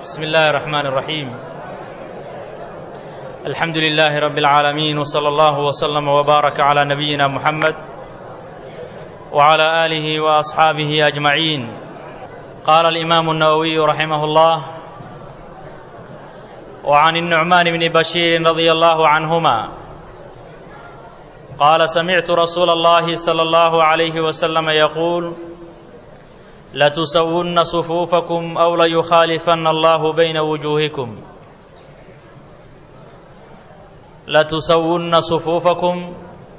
بسم الله الرحمن الرحيم الحمد لله رب العالمين وصلى الله وسلم وبارك على نبينا محمد وعلى آله وأصحابه أجمعين قال الإمام النووي رحمه الله وعن النعمان بن بشير رضي الله عنهما قال سمعت رسول الله صلى الله عليه وسلم يقول لتسون صفوفكم أو ليخالفن الله بين وجوهكم لتسون صفوفكم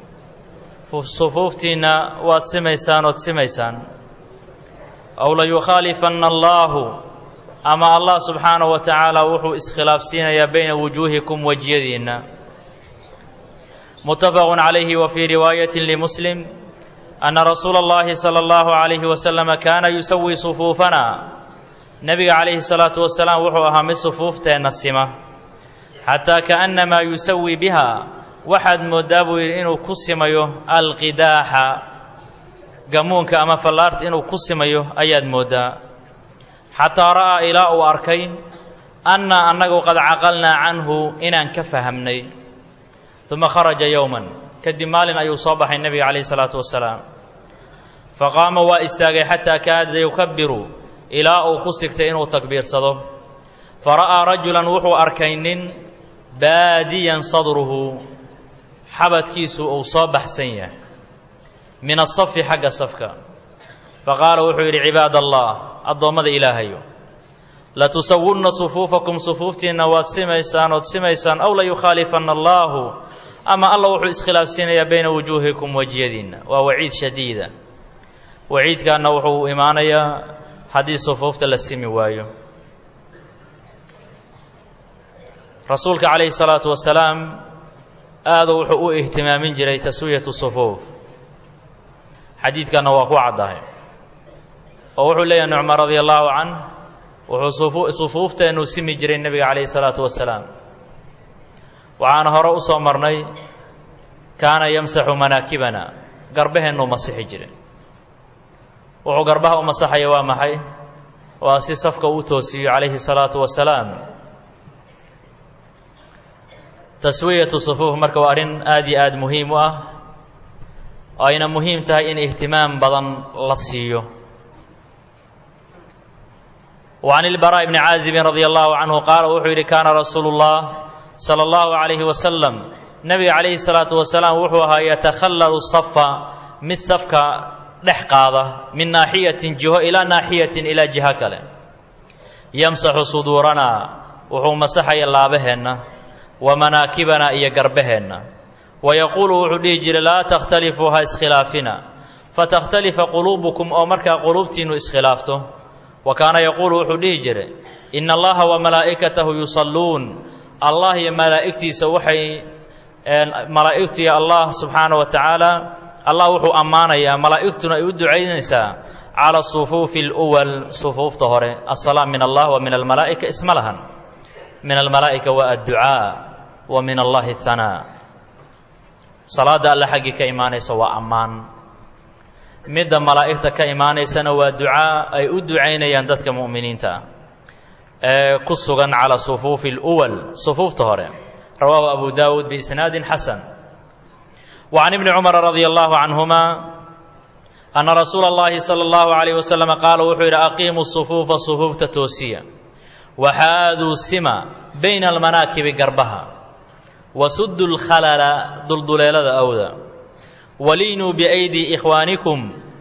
صفوفتنا waad simaysaan ood simaysaan aw layukhaalifanna allaahu ama allah subxaanahu wa tacaala wuxuu iskhilaafsiinayaa bayna wujuuhikum wejiyadiinna mutafaqun calayhi wa fii riwaayatin limuslim anna rasuula اllahi salى اllahu عalayhi wasalama kaana yusawi sufuufana nebiga calayhi salaatu wasalaam wuxuu ahaa mid sufuufteenna sima xataa kaannamaa yusawi biha waxaad mooddaa buu yidhi inuu ku simayo alqidaaxa gamuunka ama fallaarta inuu ku simayo ayaad mooddaa xataa ra'aa ilaa uu arkay annaa annagu qad caqalnaa canhu inaan ka fahamnay uma kharaja yowman kadib maalin ayuu soo baxay nebiga calayhi salaatu wasalaam faqaama waa istaagay xataa kaada yukabiru ilaa uu ku sigtay inuu takbiirsado fara'aa rajulan wuxuu arkay nin baadiyan sadruhu xabadkiisu uu soo baxsan yahay min asafi xagga safka faqaala wuxuu yidhi cibaad allah addoommada ilaahayo latusawunna sufuufakum sufuuftiinna waad simaysaan ood simaysaan aw layukhaalifanna allaahu ama alla wuxuu iskhilaafsiinayaa bayna wujuuhikum wejiyadiinna waa waciid shadiida waciidkaana wuxuu imaanayaa haddii sufuufta la simi waayo rasuulka calayhi salaatu wasalaam aadu wuxuu u ihtimaamin jiray taswiyatu sufuuf xadiidkanna waa ku caddahay oo wuxuu leeyahay nucma radia allaahu canh wuxuu sufuufteennu simi jiray nebiga calayhi salaatu wasalaam waxaana hore u soo marnay kaana yamsaxu manaakibana garbaheennuu masixi jiray wuxuu garbaha u masaxaya waa maxay waa si safka uu toosiyo calayhi salaatu wasalaam taswiyatu sufuuf marka waa arrin aad iyo aad muhiim u ah oo ayna muhiim tahay in ihtimaam badan la siiyo وعن البراء بن عازب رضي الله عنه قال wuxuu yidhi kaana rasuulu الlah slى الlahu عalayhi wasalam nebiga calayhi الsalaaةu wasalaam wuxuu ahaa yatakhallalu safa mid safka dhex qaada min naaxiyatin jiho ilaa naaxiyatin ilaa jiho kale yamsaxu suduuranaa wuxuu masaxaya laabaheenna wa manaakibana iyo garbaheenna wayaquulu wuxuu dhihi jiray laa takhtalifuu ha iskhilaafina fatakhtalifa quluubukum oo markaa quluubtiinnu iskhilaafto wa kaana yaquulu wuxuu dhihi jiray ina allaha wa malaa'ikatahu yusalluun allah iyo malaa'igtiisa waxay malaa'igtiiyo allah subxaana wa tacaala allah wuxuu ammaanayaa malaa'igtuna ay u ducaynaysaa cala sufuufi اluwal sufuufta hore asalaam min allah wa min almalaa'ika isma lahan min almalaa'ika waa adducaa wa min allahi hanaa salaadda alle xaggii ka imaanaysa waa ammaan midda malaa'igta ka imaanaysana waa ducaa ay u ducaynayaan dadka mu'miniinta ah ee ku sugan cala sufuufi اluwal sufuufta hore rawaahu abu daawuud biisnaadin xasan wa can ibni cumara radia allahu canhuma anna rasuula اllahi salى اllahu عalayh wasalam qaala wuxuu yidhi aqiimu sufuufa sufuufta toosiya waxaaduu sima bayna almanaakibi garbaha wasuddu lkhalala dulduleelada awda waliinuu biaydii ikhwaanikum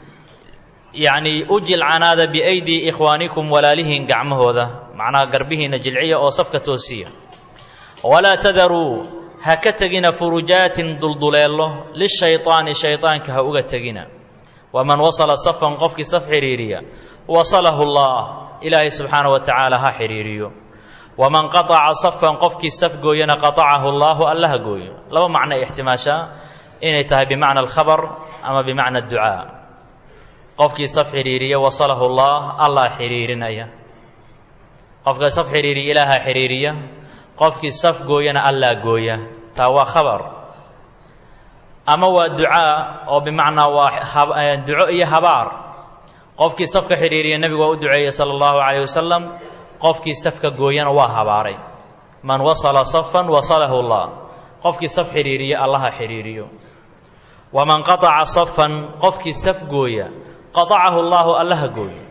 yacnii u jilcanaada biaydii ikhwaanikum walaalihiin gacmahooda macnaha garbihiinna jilciya oo safka toosiya walaa tadaruu ha ka tegina furujaatin dulduleello lishayطaani shayطaanka ha uga tegina waman wasala safan qofkii saf xidhiiriya wasalahu اllah ilaahay subxaanaه wa tacaala ha xidhiiriyo waman qaطaca safan qofkii saf gooyana qaطacahu اllaahu alla ha gooyo laba macno ixtimaashaa inay tahay bimacna alkhabar ama bimacna adducaa qofkii saf xidhiiriya wasalahu اllah allah xidhiirinaya qofka saf xidhiiriya ilaaha xidhiiriya qofkii saf gooyana allaa gooya taa waa khabar ama waa ducaa oo bimacnaa waa duco iyo habaar qofkii safka xidhiiriya nebigu waa u duceeyey sala allahu calayh wasalam qofkii safka gooyana waa habaaray man wasala safan wasalahu allah qofkii saf xidhiiriya allaha xidhiiriyo waman qataca safan qofkii saf gooya qatacahu allaahu allaha gooyo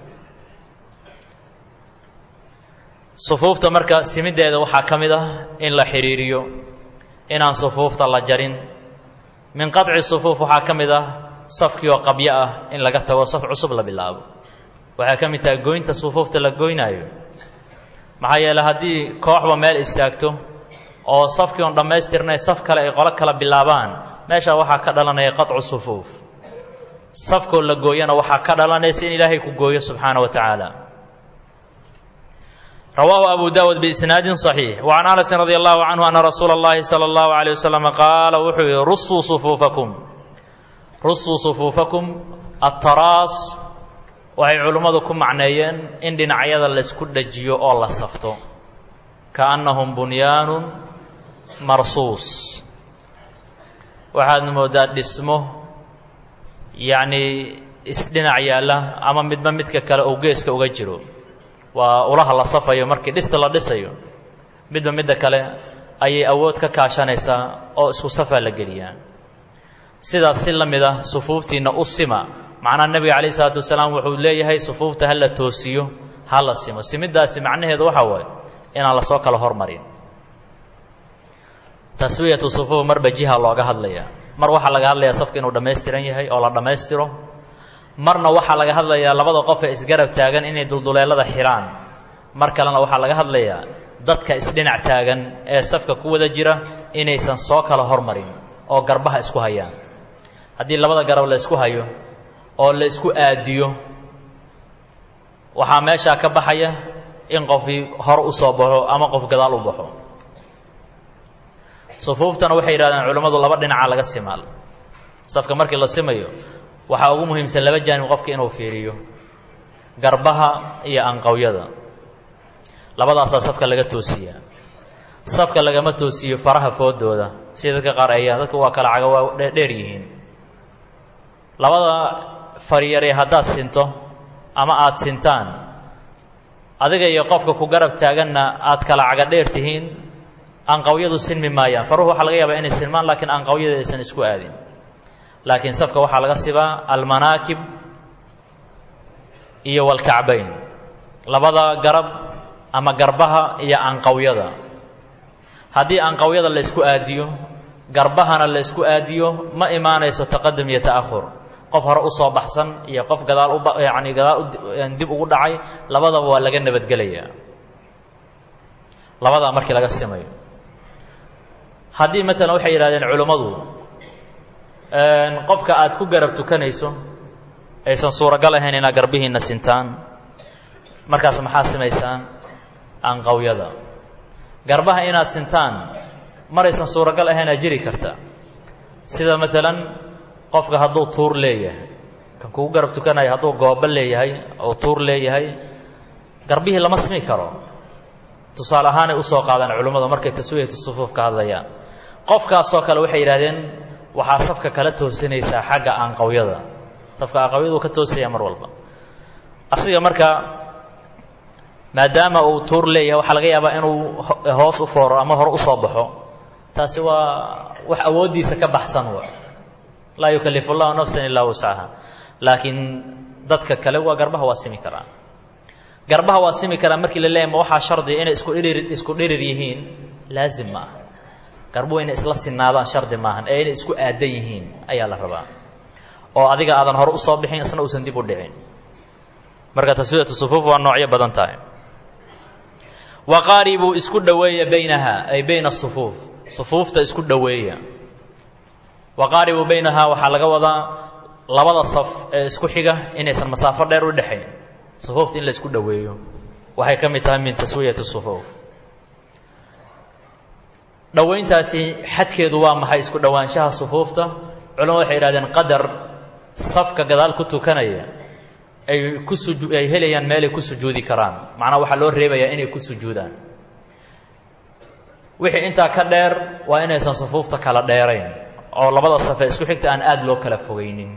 sufuufta marka simiddeeda waxaa ka mid ah in la xidhiiriyo inaan sufuufta la jarin min qaطci sufuuf waxaa ka mid ah safkii oo qabyo ah in laga tago saf cusub la bilaabo waxay ka mid tahay goynta sufuufta la goynaayo maxaa yeele haddii kooxba meel istaagto oo safkii oon dhammaystirnay saf kale ay qolo kala bilaabaan meeshaa waxaa ka dhalanaya qaطcu sufuuf safkoo la gooyana waxaa ka dhalanaysa in ilaahay ku gooyo subxaana wa tacaala rawaahu abu dawud biisnaadin صaxiix وcan anasin radi allahu canhu ana rasuula اllahi salى اllahu عalيه waslm qaala wuxuu yihi rusuu sufuufakum rusuu sufuufakum ataraas waxay culimmadu ku macneeyeen in dhinacyada laysku dhajiyo oo la safto kaannahum bunyaanu marsuus waxaadna moodaa dhismo yacnii isdhinac yaalla ama midba midka kale uu geeska uga jiro waa ulaha la safayo markii dhista la dhisayo midba midda kale ayay awood ka kaashanaysaa oo isku safaa la geliyaa sidaas si la mid ah sufuuftiinna u sima macnaha nebiga calayh isalaatu wasalaam wuxuu leeyahay sufuufta ha la toosiyo ha la simo simiddaasi macnaheedu waxaa waaye inaan lasoo kala hormarin taswiyatu sufuuf marba jiha looga hadlaya mar waxaa laga hadlayaa safka inuu dhammaystiran yahay oo la dhammaystiro marna waxaa laga hadlayaa labada qof ee isgarab taagan inay dulduleelada xidhaan mar kalena waxaa laga hadlayaa dadka isdhinac taagan ee safka ku wada jira inaysan soo kala hormarin oo garbaha isku hayaan haddii labada garab la isku hayo oo la isku aadiyo waxaa meeshaa ka baxaya in qofkii hore u soo baxo ama qof gadaal u baxo sufuuftana waxay yidhahdeen culimmadu laba dhinaca laga simaal safka markii la simayo waxaa ugu muhiimsan laba jaanib qofka inuu fiiriyo garbaha iyo anqawyada labadaasaa safka laga toosiyaa safka lagama toosiyo faraha foodooda sida dadka qaar ayaa dadku waa kala caga waa dheer yihiin labada faryare haddaad sinto ama aada sintaan adiga iyo qofka ku garab taaganna aad kala caga dheer tihiin anqawyadu sinmi maayaan faruhu waxaa laga yaabaa inay sinmaan laakiin anqawyada aysan isku aadin laakiin safka waxaa laga sibaa almanaakib iyo walkacbayn labada garab ama garbaha iyo anqawyada haddii anqawyada la ysku aadiyo garbahana la ysku aadiyo ma imaanayso taqadum iyo ta'ahur qof hore u soo baxsan iyo qof gadaal u yacni gadaal dib ugu dhacay labadaba waa laga nabadgelayaa labadaa markii laga simayo haddii maalan waxay yidhahdeen culimmadu qofka aad ku garab tukanayso aysan suuragal ahayn inaad garbihiinna sintaan markaas maxaa simaysaan anqawyada garbaha inaad sintaan maraysan suuragal ahaynaa jiri karta sida maalan qofka hadduu tuur leeyahay kan kugu garab tukanayo hadduu goobo leeyahay oo tuur leeyahay garbihii lama simi karo tusaale ahaanay usoo qaadaan culimmadu markay taswiyatu sufuuf ka hadlayaan qofkaasoo kale waxay yidhahdeen waxaa safka kala toosinaysaa xagga anqawyada safka anqawyadu ka toosaya mar walba asiga marka maadaama uu tuur leeyahay waxaa laga yaabaa inuu hoos u fooro ama hore usoo baxo taasi waa wax awooddiisa ka baxsan wa laa yukalifu llahu nafsan ilaa wuscaha laakiin dadka kale waa garbaha waa simi karaa garbaha waa simi karaa markii la leeyahy ma waxaa shardiya inay isku dhirir isku dhirir yihiin laazim ma aha garbuhu inay isla sinaadaan shardi maahan ee inay isku aadan yihiin ayaa la rabaa oo adiga aadan hore usoo bixin isna uusan dib u dhicin marka taswiyatu sufuuf waa noocyo badan tahay waqaaribuu isku dhoweeya baynaha ay bayna sufuuf sufuufta isku dhoweeya waqaaribuu baynahaa waxaa laga wadaa labada saf ee isku xiga inaysan masaafo dheer u dhexayn sufuufta in la isku dhoweeyo waxay ka mid tahay min taswiyati sufuuf dhowayntaasi xadkeedu waa maxay isku dhowaanshaha sufuufta culamadu waxay yidhahdeen qadar safka gadaal ku tukanaya ay ku suju ay helayaan meelay ku sujuudi karaan macnaha waxaa loo reebayaa inay ku sujuudaan wixii intaa ka dheer waa inaysan sufuufta kala dheerayn oo labada safe isku xigta aan aada loo kala fogaynin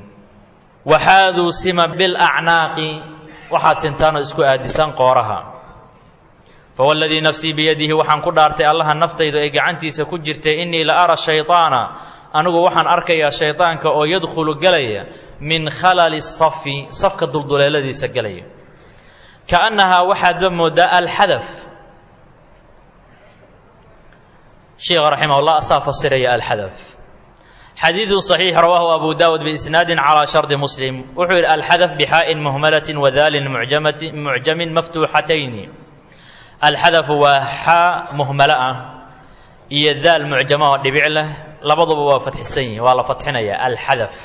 waxaaduu sima bilacnaaqi waxaad sintaan oo isku aadisaan qooraha fawladii nafsii biyadihi waxaan ku dhaartay allaha naftaydu ay gacantiisa ku jirtay innii la ara shayطaana anigu waxaan arkayaa shayطaanka oo yadkhulu gelaya min khalali safi safka dulduleeladiisa gelaya kaannahaa waxaadba moodaa alxadaf sheikha raximah llah asaa fasiraya alxadaf xadiidu صaxiix rawaahu abu dawud biisnaadi calى shardi muslim wuxuu yidhi alxadaf bixaa'in muhmalati wadaalin mucjamin maftuuxatayni alxadafu waa xaa muhmalo ah iyo daal mucjamo oo dhibic leh labaduba waa fatxisan yihin waa la fatxinaya alxadaf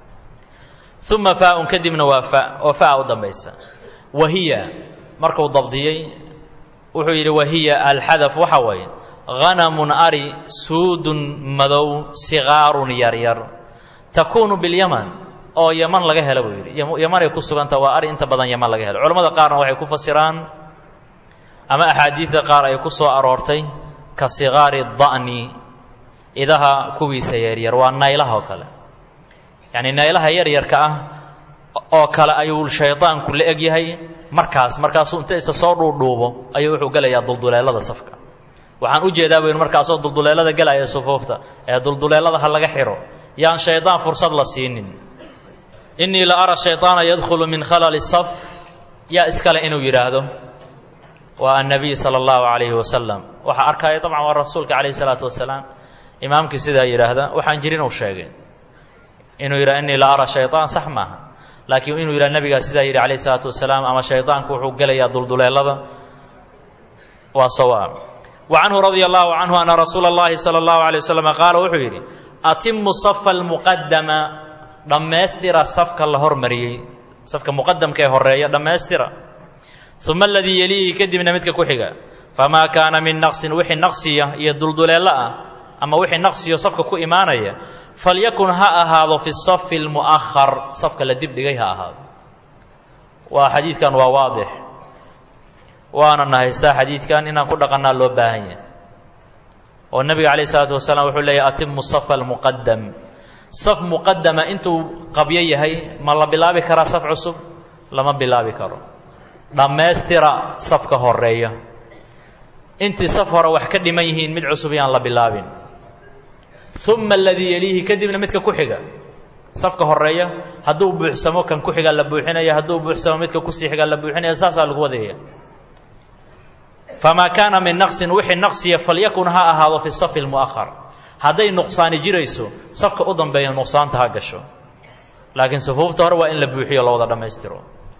uma faaun kadibna waa fa oo faa u dambaysa wahiya markuu dabdiyey wuxuu yidhi wahiya alxadaf waxa waye hanamun ari suudun madow sigaarun yaryar takuunu bilyaman oo yaman laga helo buu yidhi yamanay ku suganta waa ari inta badan yaman laga helo culamada qaarna waxay ku fasiraan ama axaadiidda qaar ay ku soo aroortay ka sigaari da'ni idaha kuwiisa yaryar waa naylaha oo kale yacni naylaha yaryarka ah oo kale ayuu shaydaanku la eg yahay markaas markaasuu inta isa soo dhuudhuubo ayuu wuxuu gelayaa dulduleelada safka waxaan u jeedaa buynu markaasoo dulduleelada gelaya sufuufta ee dulduleelada ha laga xidho yaan shaydaan fursad la siinin innii la ara shayطaana yadkhulu min khalali saf yaa iskale inuu yidhaahdo waa annabiy sala allahu calayhi wasalam waxaa arkaya dabcan waa rasuulka calayhi salaatu wasalaam imaamkii sidaa yidhaahda waxaan jirin uu sheegay inuu yidhaha innii la ara shayطaan sax maaha laakiin inuu yidhaha nabigaa sidaa yidhi calayhi salaatu wasalaam ama shaydaanku wuxuu gelayaa dulduleelada waa sawaab وcanhu radي الlahu canhu ana rasuula اllahi salى اllahu عalيه waslm qaala wuxuu yidhi atimu safa اlmuqadama dhammaystira safka la hormariyey safka muqadamka ee horeeya dhammaystira uma aladii yeliihi kadibna midka ku xiga famaa kaana min naqsin wixii naqsiya iyo dulduleello ah ama wixii naqsiyo safka ku imaanaya falyakun ha ahaado fi safi اlmu'ahar safka la dibdhigay ha ahaado waa xadiidkan waa waadix waana na haystaa xadiidkan inaan ku dhaqannaa loo baahan yahay oo nebiga calayh isalaatu wasalaam wuxuu leeyahy atimu safa almuqadam saf muqadama intuu qabyo yahay ma la bilaabi karaa saf cusub lama bilaabi karo dhammaystira safka horeeya intii saf hore wax ka dhiman yihiin mid cusub yaan la bilaabin uma aladii yeliihi kadibna midka ku xiga safka horeeya hadduu buuxsamo kan ku xigaa la buuxinaya hadduu buuxsamo midka kusii xigaa la buuxinaya saasaa lagu wadaya famaa kaana min naqsin wixii naqsiya falyakun ha ahaado fi safi lmu'ahar hadday nuqsaani jirayso safka u dambeeya nuqsaanta ha gasho laakiin sufuufta hore waa in la buuxiyo la wada dhammaystiro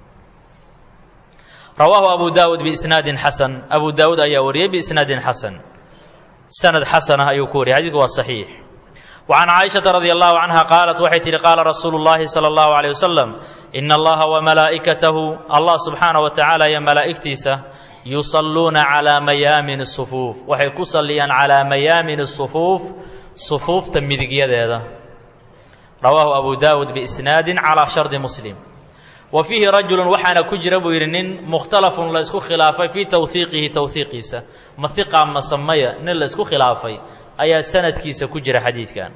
rawaahu abu daawud biisnaadin xasan abu daawuud ayaa wariyey biisnaadin xasan sanad xasanah ayuu ku wariyay xadiidku waa saxiix وعن cائشhaةa رضي الله عنها qاaلت waxay tihi qاala رasuuل اللahi صلى الله عليه وسلم إن اllaha ومalaaئكatahu allah subxaanaه وataعaalى iyo malaa'igtiisa yuصaluuna عalى mayaamin الصفuuf waxay ku saliyaan calىa mayaamin الصفuuf صufuufta midigyadeeda rawaahu abu dawud biisnaadi calىa shardi muslim wa fiihi rajulu waxaana ku jira buu yidhi nin mukhtalafun la isku khilaafay fii tawhiiqihi tawhiiqiisa ma hiqa mase maya nin la isku khilaafay ayaa sanadkiisa ku jira xadiidkan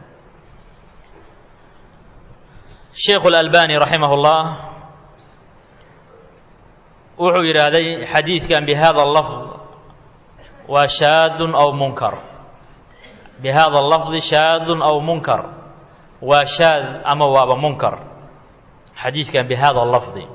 sheikhu اlalbani raximah اllah wuxuu yidhaahday xadiidkan bihada lafd waa shaadun aw munkar bihada lafdi shaadun aw munkar waa shaad ama waaba munkar xadiidkan bihada lafdi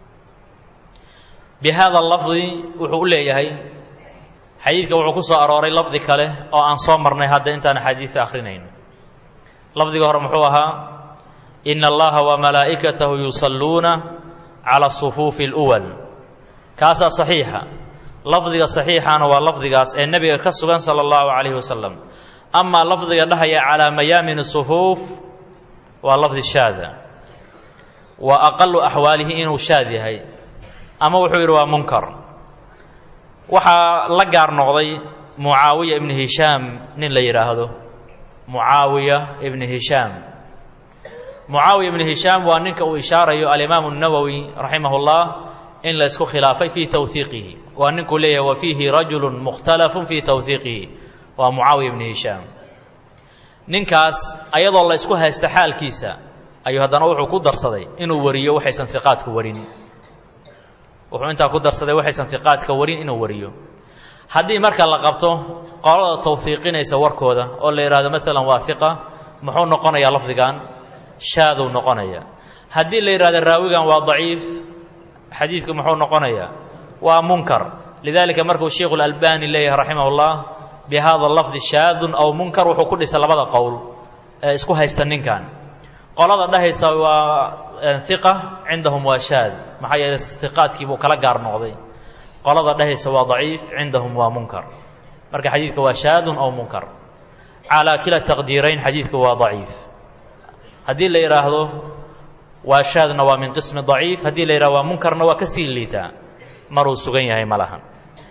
bihada lafdi wuxuu u leeyahay xadiidka wuxuu ku soo arooray lafdi kale oo aan soo marnay hadda intaan xadiidka akhrinayn lafdiga hore muxuu ahaa ina allaha wamalaa'ikatahu yusalluuna cala asufuufi اluwal kaasaa saxiixa lafdiga saxiixana waa lafdigaas ee nebiga ka sugan sala allahu calayhi wasalam amaa lafdiga dhahaya calaa mayaamin sufuuf waa lafdi shaada waa aqalu axwaalihi inuu shaad yahay ama wuxuu yidhi waa munkar waxaa la gaar noqday mucaawiya ibni hishaam nin la yidhaahdo mucaawiya ibni hishaam mucaawiya ibni hishaam waa ninka uu ishaarayo alimaamu nawowi raximah اllah in la isku khilaafay fii tawhiiqihi waa ninkuu leeyahay wa fiihi rajulu mukhtalafun fii tawhiiqihi waa mucaawiya ibni hishaam ninkaas ayadoo la isku haysta xaalkiisa ayuu haddana wuxuu ku darsaday inuu wariyo waxaysan hiqaadku warin wuxuu intaa ku darsaday waxaysan hiqaadka warin inuu wariyo haddii marka la qabto qolada tawfiiqinaysa warkooda oo la yidhahdo maalan waa hiqa muxuu noqonayaa lafdigan shaaduu noqonaya haddii la yidhahdo raawigan waa daciif xadiidku muxuu noqonayaa waa munkar lidalika markuu sheikhu اlalbani leeyahay raximah اllah bihada lafdi shaadun aw munkar wuxuu ku dhisay labada qowl ee isku haysta ninkan qolada dhahaysa waa hiqa cindahum waa shaad maxaa yeeley istiqaadkii buu kala gaar noqday qolada dhahaysa waa daciif cindahum waa munkar marka xadiidka waa shaadun aw munkar calaa kila taqdiirayn xadiidku waa daciif haddii la yidhaahdo waa shaadna waa min qismi daciif haddii la yidhahdo waa munkarna waa ka sii liitaa maruu sugan yahay ma lahan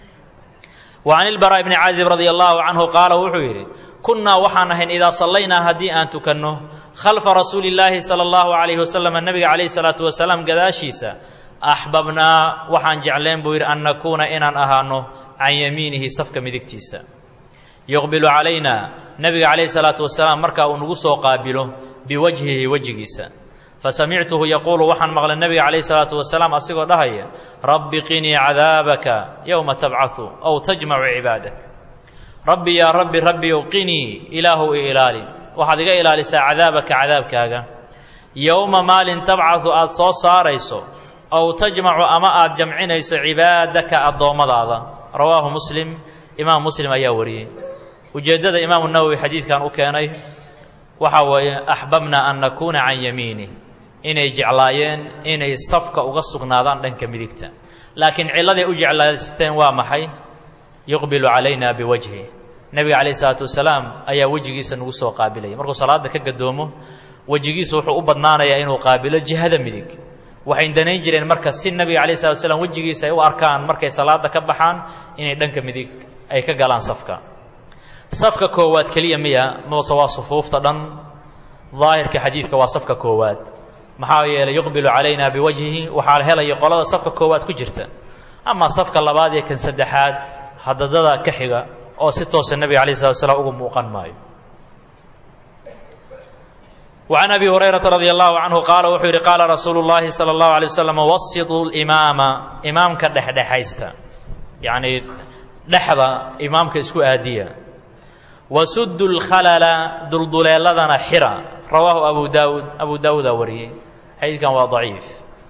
wa can ilbaraaء bni caazib radia allahu canhu qaala wuxuu yidhi kunnaa waxaan ahayn idaa sallaynaa haddii aan tukanno khalfa rasuuli اllaahi salى اllahu alayhi wasalam nebiga calayhi salaatu wasalaam gadaashiisa axbabnaa waxaan jecleen buu yidhi an nakuuna inaan ahaano can yamiinihi safka midigtiisa yuqbilu calayna nebiga calayhi salaatu wasalaam markaa uu nagu soo qaabilo biwajhihi wejigiisa fasamictuhu yaquulu waxaan maqlay nebiga calayhi salaatu wasalaam asigoo dhahaya rabbi qinii cadaabaka yowma tabcahu aw tajmacu cibaadak rabbi yaa rabbi rabbiyow qinii ilaahu i ilaali waxaad iga ilaalisaa cadaabaka cadaabkaaga yowma maalin tabcahu aad soo saarayso aw tajmacu ama aad jamcinayso cibaadaka addoommadaada rawaahu muslim imaam muslim ayaa wariyey ujeeddada imaamu nawowi xadiidkan u keenay waxaa weeye axbabna an nakuuna can yamiinih inay jeclaayeen inay safka uga sugnaadaan dhanka midigta laakiin cilladay u jeclaysteen waa maxay yuqbilu calayna biwajhi nebiga calayh isalaatu wasalaam ayaa wejigiisa nagu soo qaabilaya markuu salaadda ka gadoomo wejigiisa wuxuu u badnaanayaa inuu qaabilo jihada midig waxay danayn jireen marka si nebiga calayh salatu wasalaam wejigiisa ay u arkaan markay salaadda ka baxaan inay dhanka midig ay ka galaan safka safka koowaad keliya miya mase waa sufuufta dhan daahirka xadiidka waa safka koowaad maxaa yeelay yuqbilu calayna biwajhihi waxaa helaya qolada safka koowaad ku jirta amaa safka labaad iyo kan saddexaad hadadada ka xiga oo si toosa nebiga alayh slat slam uga muuqan maayo وعن أبي هريرة رضي الله عنه قال wuxuu yihi قاala رasuuل اللahi صلى الله عليه وسلم وسطوا الإماama imaamka dhexdhexaysta yaعni dhexda imaamka isku aadiya وسد الkhlل dulduleeladana xira rawaahu abu daud abu daawudaa wariyey xadiidkan waa ضaciif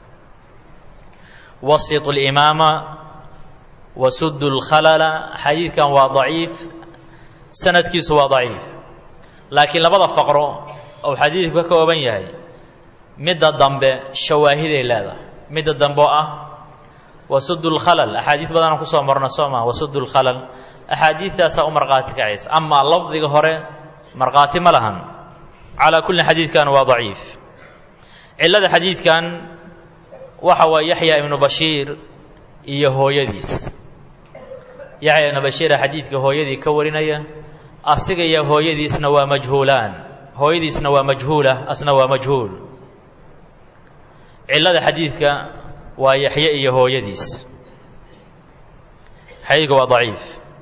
وسط الإmaama وسد الkhlل xadiidkan waa ضaciif sanadkiisu waa ضaciif laakiin labada faqro ou xadiidku ka kooban yahay midda dambe shawaahiday leedahay midda dambe oo ah wasud lkhalal axaadiid badanaan kusoo marna soo maa wasud lkhalal axaadiidtaasaa u markhaati kacaysa amaa lafdiga hore markhaati ma lahan calaa kulli xadiidkan waa daciif cillada xadiidkan waxa waa yaxya ibnu bashiir iyo hooyadiis yaxya ibnu bashiira xadiidka hooyadii ka warinaya asiga iyo hooyadiisna waa majhuulaan hooyadiisna waa majhuula asna waa majhuul cillada xadiidka waa yaxye iyo hooyadiis xadiidka waa daciif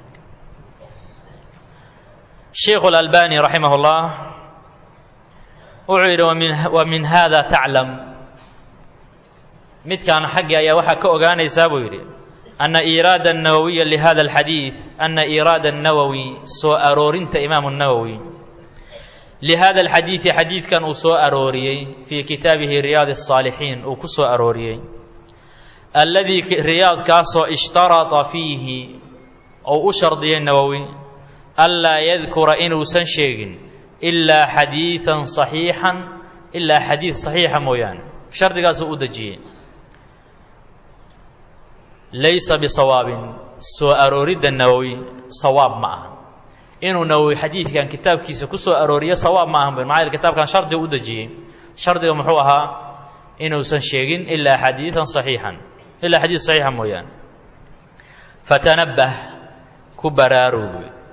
sheikhu اlalbani raximah اllah wuxuu yidhi wa min hada taclam midkaan xaggii ayaa waxaa ka ogaanaysaa buu yidhi ana iiraada الnawawiya lihada اlxadiid ana iiraada الnawowi soo aroorinta imaamu الnawowi lihada alxadiidi xadiidkan uu soo arooriyey fii kitaabihi riyaad الصaalixiin uu ku soo arooriyey alladii riyaadkaasoo ishtarata fiihi ou u shardiyey nawowi anlaa yadkura inuusan sheegin ilaa xadiiثan صaxiixan ilaa xadiid صaxiixa mooyaane shardigaasuu u dejiyey laysa bisawaabin soo arooridda nawowi sawaab ma aha inuu nawowi xadiidkan kitaabkiisa ku soo arooriyo sawaab ma ahan bu maxaa yele kitaabkan shardiga u dejiyey shardiga muxuu ahaa inuusan sheegin ilaa xadiidan saxiixan ilaa xadiid saxiixa mooyaane fatanabbah ku baraarug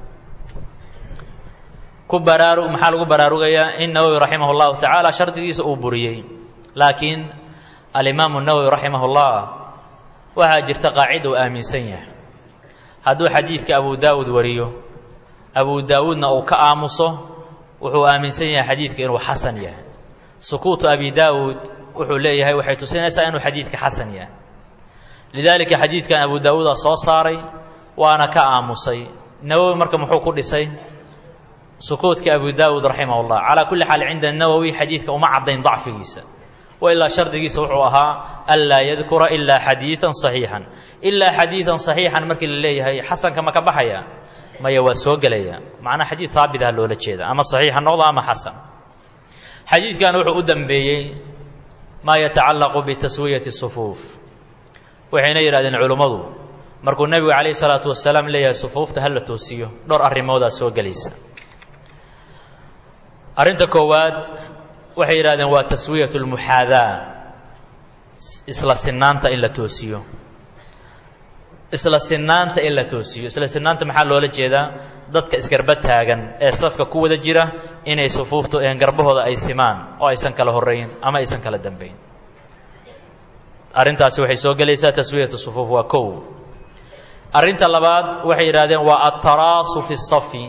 ku baraarug maxaa lagu baraarugayaa in nawowi raximah اllahu tacaala shardigiisa uu buriyey laakiin alimaamu nawowi raximah اllah waxaa jirta qaacida uu aaminsan yahay hadduu xadiidka abu daawud wariyo abu daawuudna uu ka aamuso wuxuu aaminsan yahay xadiidka inuu xasan yahay sukuutu abi daawuud wuxuu leeyahay waxay tusinaysaa inuu xadiidka xasan yahay lidaalika xadiidkan abu daawuuda soo saaray waana ka aamusay nawowi marka muxuu ku dhisay sukuudka abu daawuud raximah اllah calaa kulli xaal cinda nawowi xadiidka uma caddayn dacfigiisa wailaa shardigiisa wuxuu ahaa anlaa yadkura ilaa xadiidan صaxiixan ilaa xadiidan صaxiixan markii la leeyahay xasanka ma ka baxaya maya waa soo gelaya macnaa xadiid haabit ah loola jeeda ama صaxiixa noqdo ama xasan xadiidkan wuxuu u dambeeyey maa yatacallaqu bitaswiyati sufuuf waxayna yidhahdeen culummadu markuu nebigu calayh salaatu wasalaam leeyahay sufuufta ha la toosiyo dhowr arrimoodaa soo gelaysa arrinta koowaad waxay yidhahdeen waa taswiyatu lmuxaadaa isla sinaanta in la toosiyo isla sinaanta in la toosiyo isla sinaanta maxaa loola jeedaa dadka isgarba taagan ee safka ku wada jira inay sufuuftu garbahooda ay simaan oo aysan kala horeyn ama aysan kala dambayn arrintaasi waxay soo gelaysaa taswiyatu sufuuf waa kow arrinta labaad waxay yidhahdeen waa altaraasu fi safi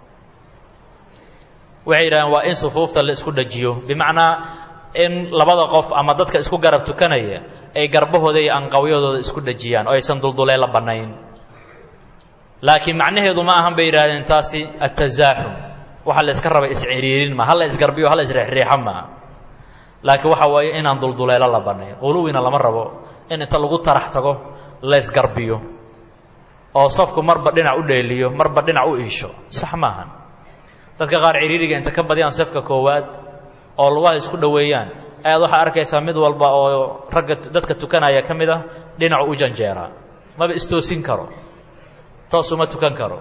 waxay yidhahdeen waa in sufuufta la isku dhajiyo bimacnaa in labada qof ama dadka isku garab tukanaya ay garbahooda iyo anqawyadooda isku dhajiyaan oo aysan duldulee la bannayn laakiin macnaheedu ma ahan bay yidhahdeen taasi atazaaxum waxa la iska raba isciriirin ma hala isgarbiyo hala isreexreexa maa laakiin waxa waaye inaan dulduleelo la bannayn quluwina lama rabo in inta lagu tarax tago la isgarbiyo oo safku marba dhinac u dheeliyo marba dhinac u iisho sax maahan dadka qaar ciriiriga inta ka badiyaan safka koowaad oo lugaha isku dhoweeyaan ayaad waxaa arkaysaa mid walba oo ragga dadka tukanaya ka mid ah dhinacu u janjeeraa maba istoosin karo toos uma tukan karo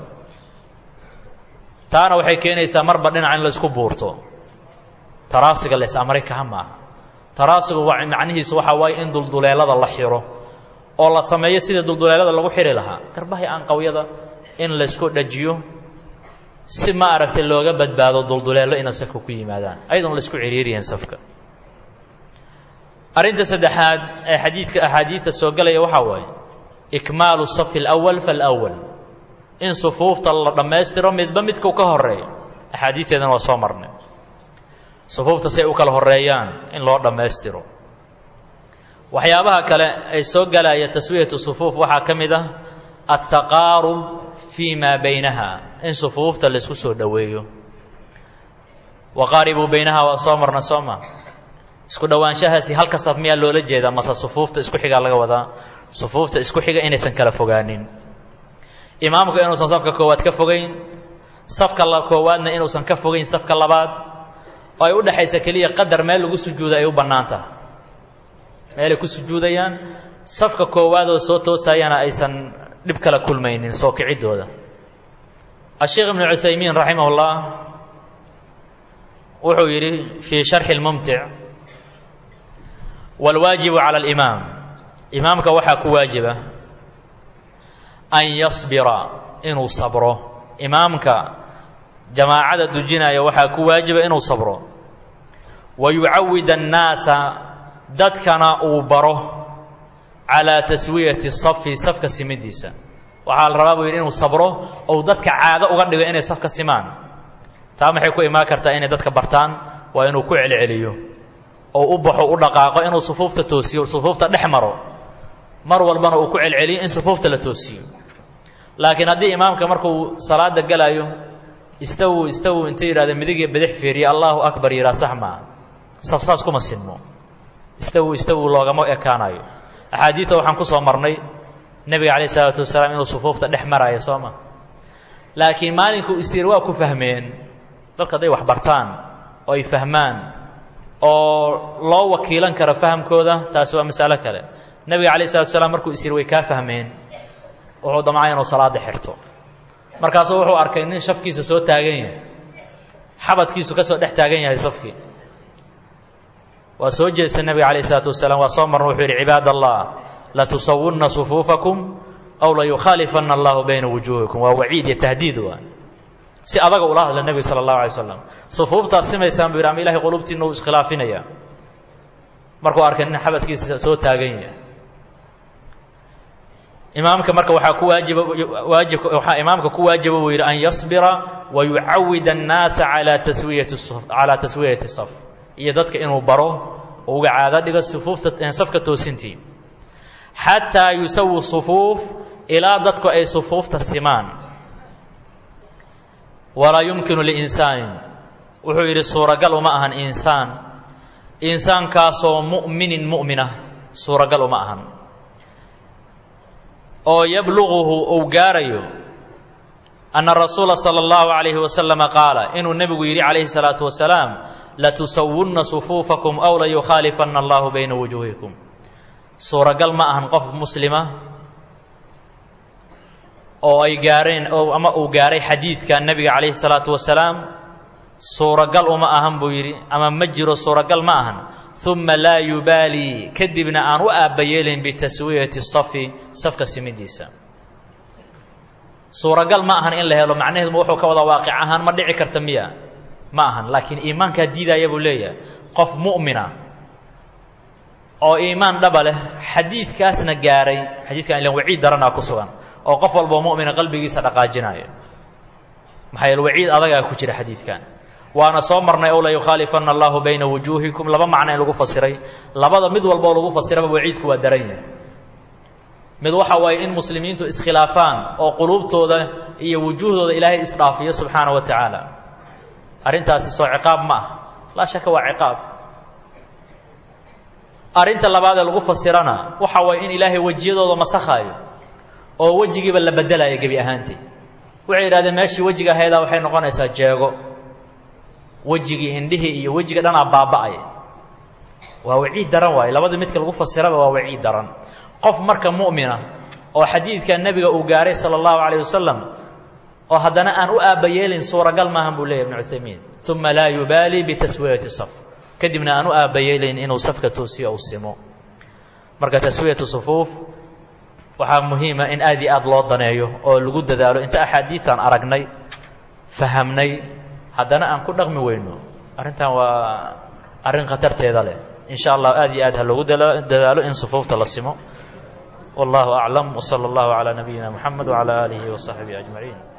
taana waxay keenaysaa marba dhinac in la isku buurto taraasiga la is-amray kaha maaha taraasigu waa macnihiisa waxaa waaye in dulduleelada la xiro oo la sameeyo sidii dulduleelada lagu xiri lahaa garbahay anqawyada in laysku dhajiyo si ma aragtay looga badbaado dulduleelo inay safka ku yimaadaan ayadoon laisku ciriiriyaen safka arrinta saddexaad ee xadiidka axaadiidta soo gelaya waxaa waaye ikmaalu safi alawal falawal in sufuufta la dhammaystiro midba midkuu ka horeeyo axaadiidteedana waa soo marnay sufuufta si ay u kala horeeyaan in loo dhammaystiro waxyaabaha kale ay soo gelaya taswiyatu sufuuf waxaa ka mid ah altaqaarub fii maa baynaha in sufuufta laisku soo dhoweeyo waqaaribuu baynaha waa soo marna soo ma isku dhowaanshahaasi halka saf miyaa loola jeedaa mase sufuufta isku xigaa laga wadaa sufuufta isku xiga inaysan kala fogaanin imaamku inuusan safka koowaad ka fogayn safka koowaadna inuusan ka fogayn safka labaad oo ay u dhexaysa keliya qadar meel lagu sujuuda ay u bannaan tahay meelay ku sujuudayaan safka koowaad oo soo toosayana aysan dhib kala kulmaynin soo kiciddooda asheekh ibnu cuthaymiin raximah ullah wuxuu yidhi fii sharxi lmumtic wاlwaajibu calى اlimaam imaamka waxaa ku waajiba an yasbira inuu sabro imaamka jamaacada dujinaya waxaa ku waajiba inuu sabro wa yucawid الnaasa dadkana uu baro calىa taswiyati safi safka simidiisa waxaa la rabaa buu yidhi inuu sabro ou dadka caado uga dhigo inay safka simaan taa maxay ku imaan kartaa inay dadka bartaan waa inuu ku celceliyo oo u baxo u dhaqaaqo inuu sufuufta toosiyo sufuufta dhex maro mar walbana uu ku celceliyo in sufuufta la toosiyo laakiin haddii imaamka markuu salaada gelayo istawu istawu inta yidhahda midigii bidix fiiriya allahu akbar yidhaha sax maa safsaas kuma sinmo istawu istawu loogama ekaanayo axaadiidta waxaan ku soo marnay nebiga calayh isalaatu wasalaam inuu sufuufta dhex maraayo soo ma laakiin maalinkuu isyir waa ku fahmeen dadka hadday wax bartaan oo ay fahmaan oo loo wakiilan karo fahamkooda taasi waa masalo kale nebiga calayh isalatu wasalaam markuu isyir way kaa fahmeen wuxuu damcay inuu salaada xirto markaasuu wuxuu arkay nin shafkiisa soo taagan yahay xabadkiisu ka soo dhex taagan yahay safkii waa soo jeestay nebiga calayh isalaatu wasalaam waa soo marna wuxuu yidhi cibaad allah latusawunna sufuufakum aw layukhaalifanna allahu bayna wujuuhikum waa waciid iyo tahdiid waa si adaga ula hadla nebiga sala allahu alay slam sufuuftaad simaysaan buu yidhi ama ilahay qulubtiina uu iskhilaafinaya markuu arkay nin xabadkiisa soo taagan yahay imaamka marka waxaa ku waajiba waajib waxaa imaamka ku waajiba buu yidhi an yasbira wa yucawid annaasa calaa taswiyati calaa taswiyati saf iyo dadka inuu baro oo uga caado dhigo sufuufta safka toosintii xataa yusawi sufuuf ilaa dadku ay sufuufta simaan walaa yumkinu liinsaanin wuxuu yidhi suuragal uma ahan insaan insaankaasoo mu'minin mu'minah suuragal uma ahan oo yabluguhu uu gaarayo anna rasuula sala allahu calayhi wasalama qaala inuu nebigu yidhi calayhi salaatu wasalaam latusawunna sufuufakum aw layukhaalifanna allahu bayna wujuuhikum suuragal ma ahan qof muslima oo ay gaareen oo ama uu gaaray xadiidka nebiga calayhi salaatu wasalaam suuragal uma ahan buu yidhi ama ma jiro suuragal ma ahan uma laa yubaalii kadibna aan u aabbayeelin bitaswiyati safi safka simidiisa suuragal ma ahan in la helo macnaheeduma wuxuu ka wadaa waaqic ahaan ma dhici karta miya ma ahan laakiin iimaankaa diidaaya buu leeyahay qof mu'mina oo iimaan dhaba leh xadiidkaasna gaaray xadiidkan ilan waciid daranaa ku sugan oo qof walboo mu'mina qalbigiisa dhaqaajinaayo maxaa yeele waciid adagaa ku jira xadiidkan waana soo marnay ow la yukhaalifanna allahu bayna wujuuhikum laba macno in lagu fasiray labada mid walboo lagu fasiraba waciidku waa daran yahay mid waxa waaye in muslimiintu iskhilaafaan oo quluubtooda iyo wujuuhdooda ilaahay isdhaafiyo subxaana wa tacaala arrintaasi soo ciqaab ma ah laa shaka waa ciqaab arrinta labaad ee lagu fasirana waxa waaye in ilaahay wejiyadooda masakhaayo oo wejigiiba la bedelayo gebi ahaantii waxay yidhahdeen meeshii wejiga ahayddaa waxay noqonaysaa jeego wejigii indhihii iyo wejiga dhanaa baaba'aya waa waciid daran waaye labadii midka lagu fasiraba waa waciid daran qof marka mu'mina oo xadiidka nebiga uu gaaray sala allahu calayh wasalam oo haddana aan u aabbayeelin suuragal maahan buu leeyahy ibnu cuthaymiin uma laa yubaalii bitaswiyati saf kadibna aan u aabbayeelin inuu safka toosiyo uu simo marka taswiyatu sufuuf waxaa muhiima in aad iyo aad loo daneeyo oo lagu dadaalo inta axaadiiaan aragnay fahamnay haddana aan ku dhaqmi weyno arrintan waa arrin khatarteeda leh in sha allah aad iyo aad ha loogu dadaalo in sufuufta la simo wallahu aclam wsala allahu calaa nabiyina moxamed wcala aalihi wasaxbihi ajmaciin